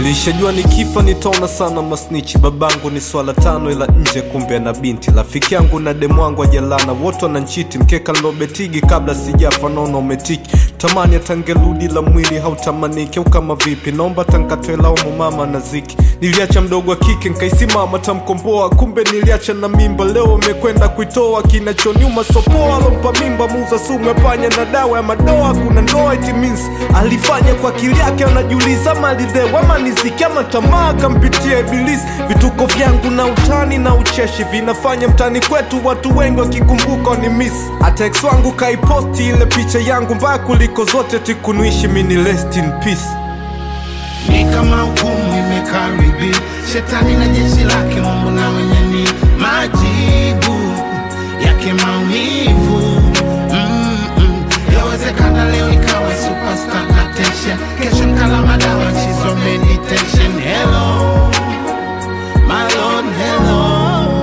Nilishajua nikifa nitaona sana masnichi. Babangu ni swala tano, ila nje kumbe na binti. Rafiki yangu na demu wangu ajalana, wote wananchiti. Mkeka nilobetigi kabla sijafa, naona umetiki. Tamani atangerudi la mwili hautamaniki, au kama vipi? Naomba tankatoe laumu mama na ziki. Niliacha mdogo wa kike nkaisimama tamkomboa, kumbe niliacha na mimba. Leo amekwenda kuitoa, kinachonyuma sopoa. Alompa mimba muuza sumu ya panya na dawa ya madoa. Kuna ndoa it means alifanya kwa akili yake, anajiuliza malidewa ama niziki ama tamaa kampitia ibilisi. Vituko vyangu na utani na ucheshi vinafanya mtani kwetu watu wengi wakikumbuka ni miss. Hata ex wangu kaiposti ile picha yangu mbaya kuliko zote, tikunuishi mini rest in peace. ni kama hukumu imekaribi shetani na jeshi lake mungu na wenye ni majibu yake maumivu Mm-mm. yawezekana leo nikawe superstar na tension kesho nkala madawa chizo meditation hello my lord hello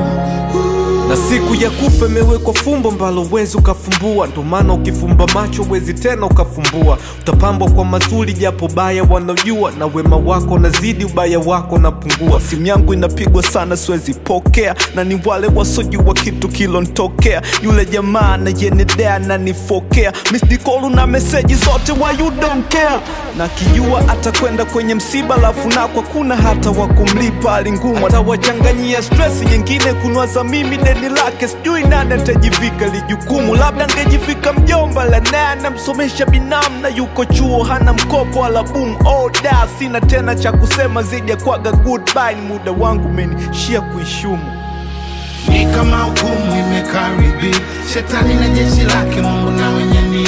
na siku ya kufa imewekwa fumbo mbalo wezi ukafumbua, ndo maana ukifumba macho wezi tena ukafumbua. Utapambwa kwa mazuri japo baya wanaojua, na wema wako nazidi ubaya wako napungua. Simu yangu inapigwa sana siwezi pokea, na ni wale wasojua kitu kilontokea. Yule jamaa nayenedea nanifokea, misdikolu na meseji zote why you don't care, na kijua atakwenda kwenye msiba lafu nakwa kuna hata wa kumlipa alingumu, atawachanganyia stress nyingine kunwaza mimi deni lake, sijui nani atajivika lijukumu. Labda ngejivika mjomba la naye anamsomesha binamu na yuko chuo hana mkopo wala boom oh da, sina tena cha kusema zaidi ya kwaga goodbye. Ni muda wangu umenishia kuishumu. ni kama hukumu imekaribi shetani na jeshi lake mungu na wenye ni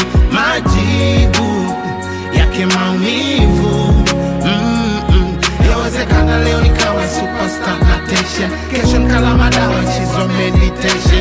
majibu yake maumivu Mm-mm. yawezekana leo nikawa superstar na tension kesho nkala madawa chizo meditation